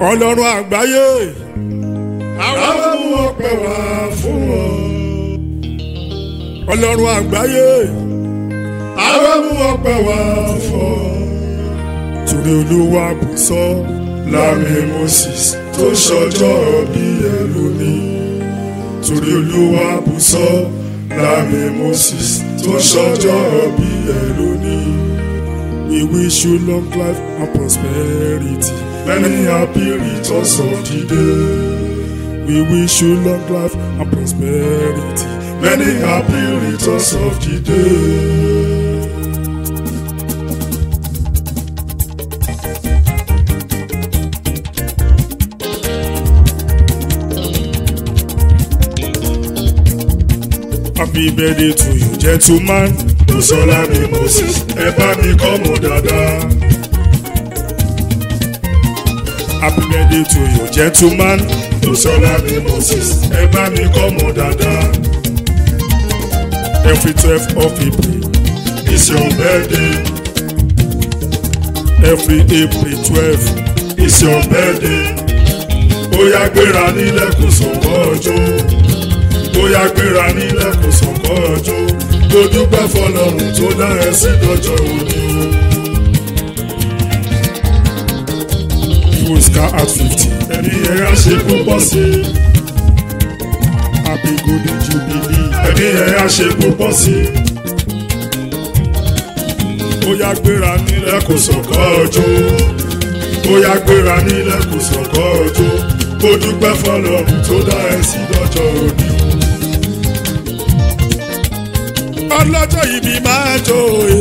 ọlọ́run àgbáyé àwa mú ọpẹ́ wá fún ọ. ọlọ́run àgbáyé àwa mú ọpẹ́ wá fún ọ. torí olúwa bù sọ lámì moses tó ṣọjọ́ bí ẹlòmí. torí olúwa bù sọ lámì moses tó ṣọjọ́ bí ẹlòmí. We wish you long life and prosperity. Many happy returns of the day. We wish you long life and prosperity. Many happy returns of the day. Happy birthday to you, gentleman. Bùsọ́lá ni Moses, ẹ bá mi kọ́ mọ́ dáadáa. Happy birthday to you, gentleman. Bùsọ́lá ni Moses, ẹ bá mi kọ́ mọ́ dáadáa. Every twelve of April is your birthday. Every April twelve is your birthday. Ó yá gbéra nílẹ̀ kò sọ̀kọ́ ọjọ́. Ó yá gbéra nílẹ̀ kò sọ̀kọ́ ọjọ́ mo dúpẹ́ fọlọ́run tó dá ẹ sí dọ́jọ́ òní. Fúská at fifty. Ẹni ẹ á ṣe púpọ̀ sí i. Happy golden jubilee. Ẹni ẹ á ṣe púpọ̀ sí i. Ó yá gbéra nílẹ̀ kò sọ̀kọ́ ọjọ́. Ó yá gbéra nílẹ̀ kò sọ̀kọ́ ọjọ́. Mo dúpẹ́ fọlọ́run tó dá ẹ sí dọ́jọ́ òní. ọlọ́jọ́ ìbí máa jó e.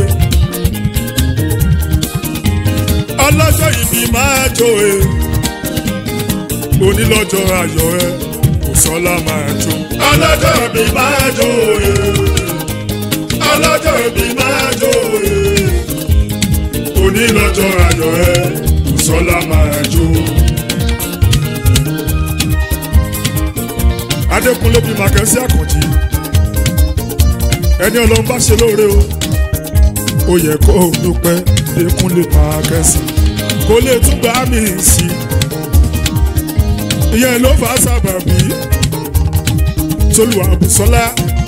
ọlọ́jọ́ ìbí máa jó e. onílọ́jọ́ ayọ̀ ẹ kò sọ́lá máa jó. ọlọ́jọ́ ìbí máa jó e. ọlọ́jọ́ ìbí máa jó e. onílọ́jọ́ ayọ̀ ẹ kò sọ́lá máa jó. adékúnlé bí màkẹ́sí àkànjì ẹni ọlọ́run bá ṣe lóore o ó yẹ kó o dúpẹ́ lẹ́kún lè máa kẹ́sì kó lè tún gbá mi sí i ìyẹn ló fà á sábàbí tolúwa bùsọ́lá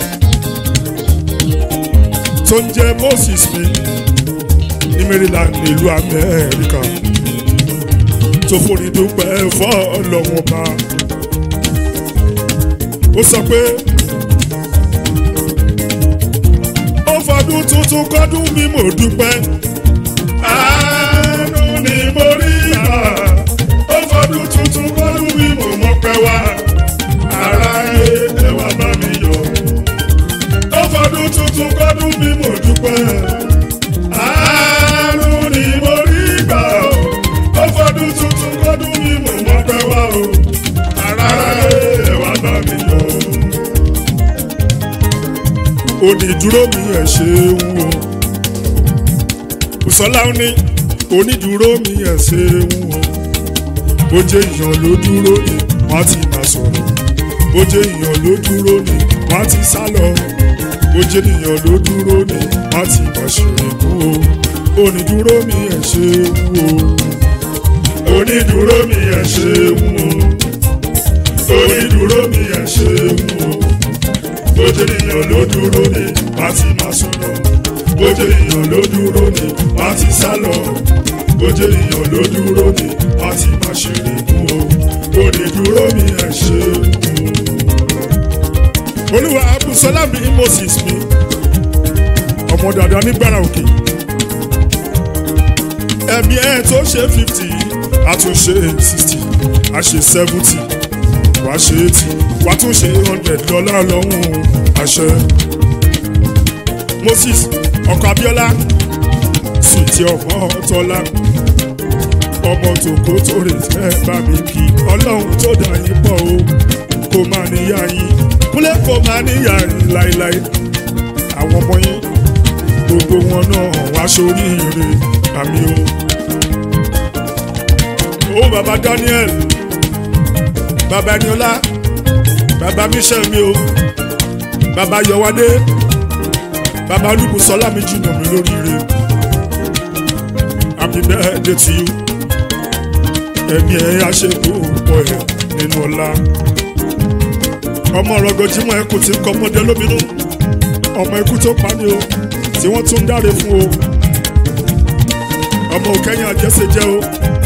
tó ń jẹ́ moses mi ní maryland nílùú amẹ́ríkà tó forí dúpẹ́ fọ́ ọlọ́wọ́n bá ó sọ pé. fọdún tuntun kọdún mi mo dúpẹ́. àánú ni mo rí ìgbà ó fọdún tuntun kọdún mi mo mọpẹ́ wá. ara ẹ wá bá mi yọ. ó fọdún tuntun kọdún mi mo dúpẹ́. àánú ni mo rí ìgbà ó fọdún tuntun kọdún mi mo mọpẹ́ wá o. ara ẹ wá bá mi yọ onídúró mi ẹ̀ ṣeun o Bùsọ́lá ní onídúró mi ẹ̀ ṣeun o bójé èèyàn ló dúró ni wọ́n ti máa sọ̀rọ̀ bójé èèyàn ló dúró ni wọ́n ti sá lọ bójé èèyàn ló dúró ni wọ́n ti máa ṣèkú o onídúró mi ẹ̀ ṣeun o onídúró mi ẹ̀ ṣeun o onídúró mi ẹ̀ ṣeun o bójú ènìyàn ló dúró ni wá ti máa sọ̀rọ̀ bójú ènìyàn ló dúró ni wá ti sá lọ bójú ènìyàn ló dúró ni wá ti máa ṣeré mú o ó lè dúró mi ẹ̀ ṣe mú. olúwa abùsọ́lá mi moses mi ọmọ dàda nígbàrà òkè ẹ̀mí ẹ̀ tó ṣe fifty àtúnṣe sixty àṣe seventy wàá ṣe eighty wàá tún ṣe hundred dọ́là lọ́hùn àṣẹ. Moses ọkọ Abíọ́lá sùtì ọmọ tọ́lá ọmọ tòkó tó rè fẹ́ bá mi kí ọlọ́run tó dà yín pọ̀ o kò máa níyà yín kúlẹ̀ kò máa níyà yín láéláé àwọn ọmọ yín gbogbo wọn náà wá sórí ire àmì o. ó bàbá Daniel bàbá Ẹniọlá bàbá michel mi o bàbá yọwádé bàbá olúbùsọlá mi jìnnà mi lóríire happy birthday to you ẹ̀mí ẹ̀ á ṣe púpọ̀ ẹ̀ nínú ọlá ọmọ rọgọjímọ̀ ẹkùn tí ń kọ́ ọmọdé lóminú ọmọ ikú tó pa ni o tí wọ́n tún ń dáre fún o ọmọ òkẹ́yìn àjẹsẹ̀ jẹ́ o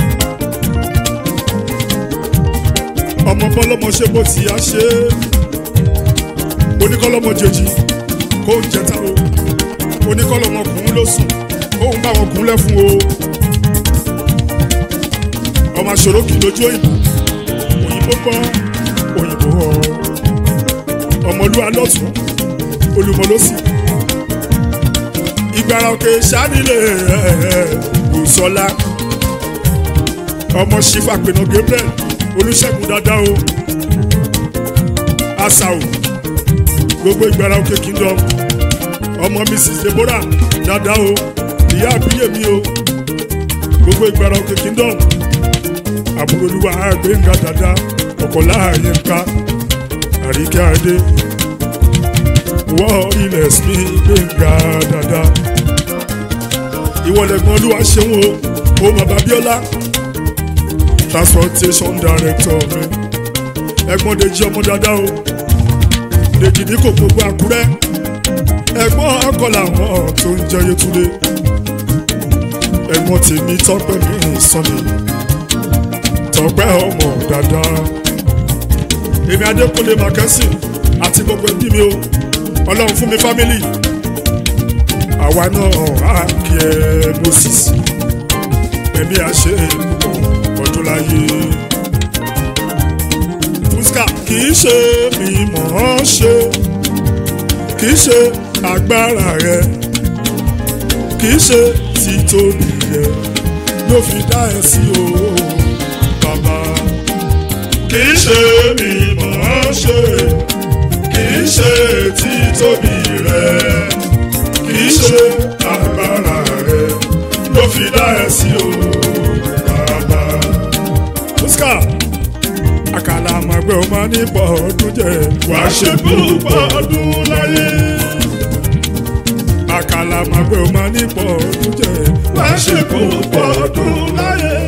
ọmọ bọ́lọ́mọ ṣe bó ti yá ṣe é oníkọ́lọ́mọ jèjì kó ń jẹta o oníkọ́lọ́mọ kùn ló sùn kó ń bá wọn kùn lẹ́ fún o ọmọ aṣòro kì í lójú òyìnbó òyìnbó gbọ́ òyìnbó ọ ọmọlúwa lọ́tún olùmọ̀lọ́sì ìgbàrà òkè sánilé òsọlá ọmọ sífà pinnu gabriel olùṣègùn dáadáa o asao gbogbo ìgbàrà òkè kingdom ọmọ mrs deborah dáadáa o ìyá àbíyèmí o gbogbo ìgbàrà òkè kingdom àbúrò olúwa àgbéǹga dáadáa ọ̀pọ̀lá àyẹ̀ká àríkẹ́ adé wọ́ ilẹ̀ sí gbẹ̀ngà dáadáa ìwọlẹ̀gbọ́n olúwa ṣeun o ó mọ̀ babiola transportation director mi ẹ̀gbọ́n dèjì ọmọ dáadáa o dèjì ní kò gbogbo àkúrẹ́ ẹ̀gbọ́n ọkọ làwọn tó ń jẹ́ yétúndé ẹ̀gbọ́n tèmi tọ́pẹ́ mi sọ́ni tọ́pẹ́ ọmọ dáadáa èmi adékúnlé màkẹ́sì àti gbogbo ẹbí mi o ọlọ́run fún mi fámìlì àwa náà á kí ẹ moses èmi á ṣe ọdún láyé fúsíkà kì í ṣe mi mọ̀ ọ́ ṣe kì í ṣe agbára rẹ kì í ṣe títóbi rẹ ló fi dá ẹ sí o bàbá kì í ṣe mi mọ̀ ọ́ ṣe kì í ṣe títóbi rẹ kì í ṣe agbára rẹ ló fi dá ẹ sí o bàbá. Oscar àkàlà àmàgbẹ́ ò máa ní pọ̀ ọdún jẹ wà á ṣe púpọ̀ ọdún láyé. àkàlà àmàgbẹ́ ò máa ní pọ̀ ọdún jẹ wà á ṣe púpọ̀ ọdún láyé.